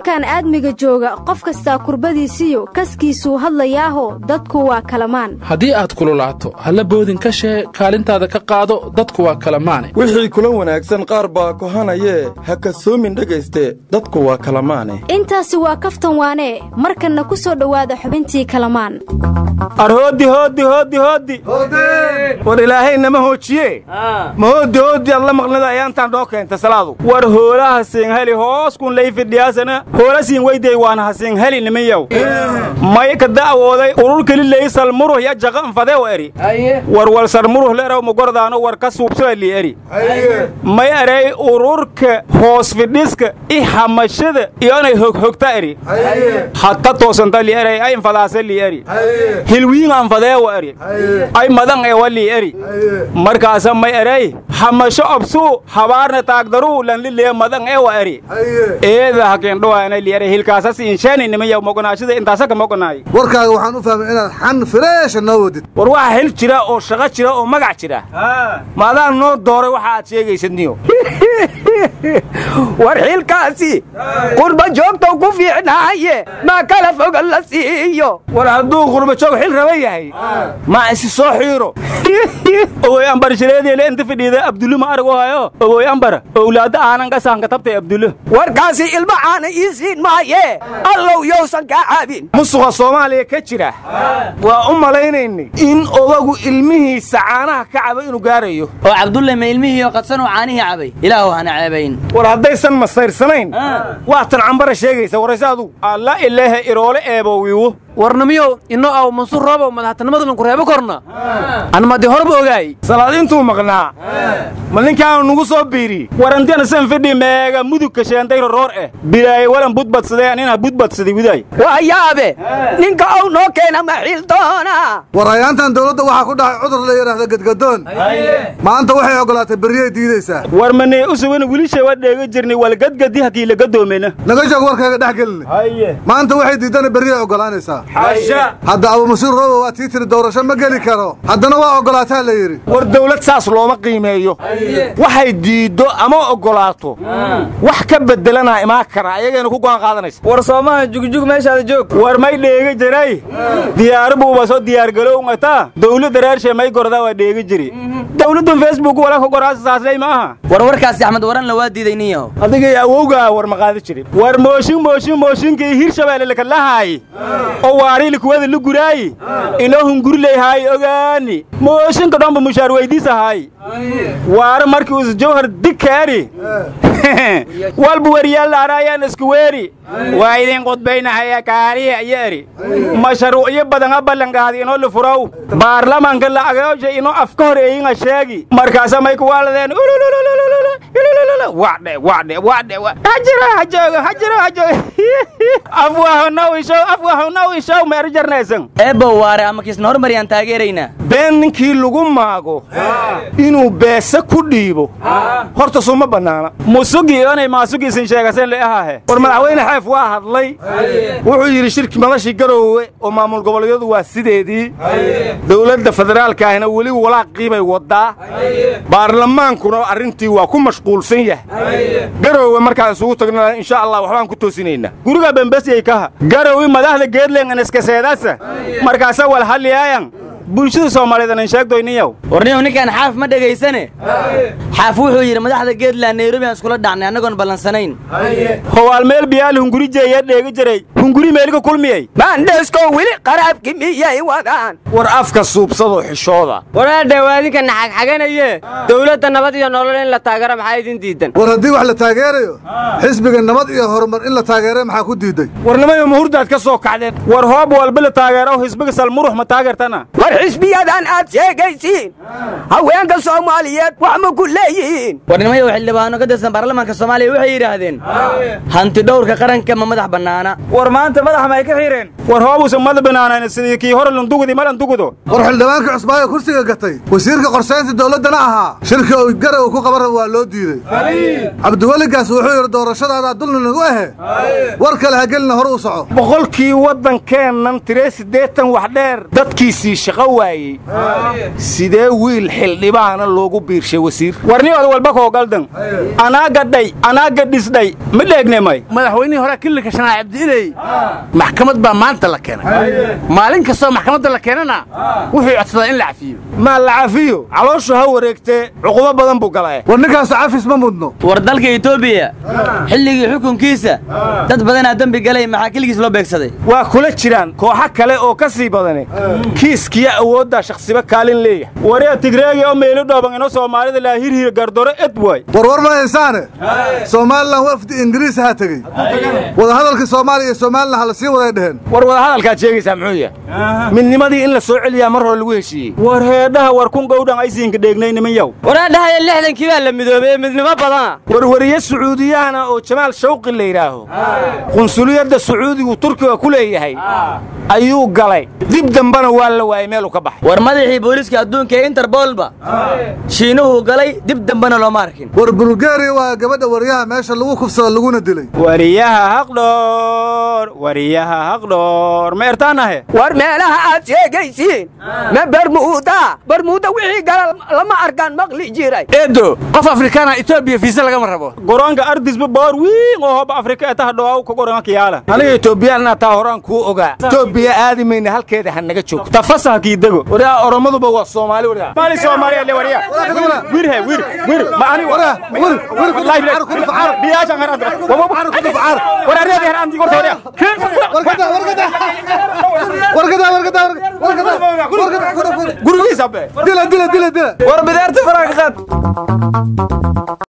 koonkan aadmiga jooga qof kastaa kurbadiisiyo kaskiisuu hadlayaaho dadku waa kalamaan haddii aad kululaato halla boodin ka shee kaalintaada ka qaado dadku waa kalamaane wixii kula wanaagsan qaar baa kohanayee ha kasoomin dhegayste dadku waa kalamaane intaasi waa kaftan waanee markanna ku soo dhowaada xubintii kalamaan arhooddi hooddi hooddi hooddi war ilaahay nama hoojiye ma hooddi hooddi ad la maqnida ayaantaan dhoo keenta salaadu war hoolaha siinheli hoos kun lay fidhiyaasana hoola siin weydey waana ha siinheli nimayow may ka da'wooday urur keli laysal muruh ya jaqa anfadew eri war walsar muruh leeraw magordaano war ka suubsoo li eri may erey ururka hoos fidhiska i hamashada iyonay hoghogta eri hatta toosanta li erey ay infadaasa li eri hilwiin anfadeewa eri ay madan ewa li eri markaasa may erey hamasho obsuu habaarna taagdaruu lanlilee madan ewa eri eeda hakendhowaana li eri hilkaasas inshani nimayaw mogonaashada intaasaka mogonaay warkaaga waxaan u fahmay inaad xan fireesha noo wadid war waxa xil jira oo shaqo jira oo magac jira ma adaan noo dooray waxa aad sheegaysad niyo war xilkaasi qurba joogtow ku fiicnaaye maa kala foga la siiyo war hadduu qurbajoog xil raba yahay ma isi soo xiiro ogoy ambar shireediele inta fidhiida abdullo ma arag hayo ogoy ambar owlaadda aanan gasaanka tabtay abdullo warkaasi ilma aana ii siin maaye allow yowsan kaa caabin musuqa soomaaliya ka jira waa u malaynaynay in odagu ilmihiisa caanaha ka caba inuu gaarayo oo cabdulle ma ilmihiioo qadsanuu caanihii cabay ilaahu hana ceebayn war haddaysan masayrsanayn waatan cambara sheegaysa warayse adugu alla ilaahe iroole eebowiiwo warnamiyow ino aw mansuur roobow madaxtinimadan ku reebo korna anmadi horba ogaay salaad intuu maqnaa ma ninkaanu nugu soo biiri warantiana san fidhi meega mudugka sheentay roroor eh bilaaye walan budbadsadee anina budbadsaday widaay waa yaabe ninka ow noo keena ma xildoona war ayaantan dawladda waxaa ku dhacay cudur la yidhaahda gedgadoon maanta waxay oggolaatay berriyay diidaysaa war manee u sugan wiilisha waa dheega jirnay walgadgadi hakii laga doomena naga joog warkayga dhex gelinay maanta waxay diidana berriyay oggolaanaysaa hadda abumasiir roobo waa tii tiri doorasho ma geli karo haddana waa oggolaataa la yidhi war dawlad saas looma qiimeeyo waxay diiddo ama oggolaato wax ka beddelanaa imaan kara ayagayna ku go'aan qaadanaysa war soomaha jugjug meeshaada joog war may dheega jiray diyaaro buuba soo diyaargalowngata dawladda reershe may gordaa waa dheega jiri dawladdan facebook wala ka goraasa saaslay ma aha war warkaasi axmed waranla waa diiday niyaho adigay awowgaa war ma qaadi jirin war mooshin mooshin mooshinkii hirshabeelle lakalahaay oo waariili kuwada lu guraayi inoo hungurilayhaay ogaani mooshinka dhanba mushaar weydiisahaay waare markii us jawhar dikaari walba weryaalaaraayaan isku weeri waa idin qudbaynahaya kaariya iyo eri mashruucyo badan ha ballanqaadi inoo lifuraw baarlamaanka lacagooja inoo afka hor eeyinga sheegi markaasa may kuwaaladeen wadhe wadhe wadhe hajiro hajoogo hajiro hajoogo afwahonaw ishow afwahonaw ishow meeru jarnaysan eebbow waare ama kiisna hormariyaan taageeraynaa been ninkii lagu maago inuu beese ku dhiibo horta suma bannaana musugi onay maasugiisin sheegasen le ahaahe war madaxweyne xeef waa hadlay wuxuu yidhi shirki madashii garoowe oo maamul goboleedyadu waa sideedii dowladda federaalkaahina weli walaaqii bay waddaa baarlamaankuna arrintii waa ku mashquulsan yahay garoowe markaan isugu tagnana insha allah waxbaan ku toosinaynaa guriga bembesiyay kaha garoowi madaxda geedlengan iskaseedasa markaasa walhalliyaayan bulshada soomaaliyeed anan sheegdoyniyow warniyow ninkaan xaaf ma dhegaysane xaaf wuxuu yidhi madaxda geedland nairobi aan iskula dhacnay annagoon ballansanayn howaal meel biyaal hunguri jeeyaa dheegi jiray hunguri meeliga kulmiyey maandheesko weli qaraabki miyay wadaan war afka suubsadoo xishooda waraadhe waa idinka naxagxaganaye dawladda nabad iyo nolol in la taageero maxaa idin diidan war haddii wax la taageerayo xisbiga nabad iyo horumar in la taageeray maxaa ku diiday warnimayo mahurdaad ka soo kacdeen war hoob walba la taageero xisbiga salmurux ma taageertana war xisbiyadan aad sheegaysiin haweenka soomaaliyeed wax ma ku leeyihiin warnimayow xildhibaano ka tirsan baarlamaanka soomaaliya waxay yidhaahdeen hanti dhowrka qaranka ma madax bannaana war maanta madax may ka xireen war hoobusa mada banaanayn sidii kii hore landugudi ma landugudo war xildhibaanka cusbaayo kursiga gatay wasiirka qorshaynta dawladdana ahaa shirka uu garow ku qaban raba waa loo diidey cabdiweligaas wuxuu yidhi doorashadaadaa dulni nagu ahe war kale ha gelina hore u soco boqolkii waddankeennan tiree siddeetan wax dheer dadkiisii shaqa shaqo waayey sidee wiil xildhibaana loogu biirshay wasiir warniyooda walba koo galdan anaa gadhay anaa gadhisdhay ma dheegnemay madaxweynihii hore kililka shanaa cabdiiley maxkamad baa maanta la keenay maalin kastoo maxkamadda la keenana wuxuu codsadaa in la cafiyo maa la cafiyo calooshu ha wareegtee cuqubo badan buu galay war ninkaasu cafis ma mudno war dalka etoobiya xilligii xukunkiisa dad badanaa dembi galay maxaa keligiis loo beegsaday waa kula jiraan kooxo kale oo ka sii badani kiiskiya awooddaa shakhsiba kaalin leeyahay waryaa tigreegi oo meelu dhooban ino soomaalida laa hirhir gardoro ed waay warwar ma haysaane somalilan wafdi ingiriis ha tegey wadahadalka soomaaliya iyo somalilan ha la sii waday dheheen war wadahadalkaad sheegaysaa muxuu yahay midnimadii in la soo celiyaa mar hore lagu heshiiyey war heedhaha war kun gowdhan aysiinka dheegnay niman yow waraadhahaya lixdankii baa la midoobay midnimo badana warwariye sacuudiyahana oo jamaal shawqi la yidhaaho qunsuliyadda sacuudigu turkiga ku leeyahay ayuu galay dib dambana waa la waayey meeluu ka baxay war madaxii booliiska adduunka ee interbolba shiinuhuu galay dib dambena looma arkin war bulgariya waa gabadha waryaha meesha lagu kufsado laguna dilay wariyaha haqdhoor wariyaha haqdhoor ma ertaanahe war meelaha aad sheegaysiin ma barmuuda barmuuda wixii gala lama arkaan maqli jiray eedo qof afrikaana etoobiya fiisa lagama rabo goronka ardisba boor wiin oo hoba afrika ee taha dhawaaw ka goronka kiyaala aniga etoobiyaan taa horaan kuu ogaa etoobiya aadi mayna halkeeda ha naga joog tafasaha kiidego waraa oromaduba waa soomaali waraa maali soomaaliya le wariya wir he wir wir ma ani waraa wir wir ku laayb ku facar biyaasha ngara wabo ku facar waraa reedi han andi gorto wariya warkada warkada warkada warkada warkada warkada gurigiisa be dila dila dila dila war bidaarta faraqa qaad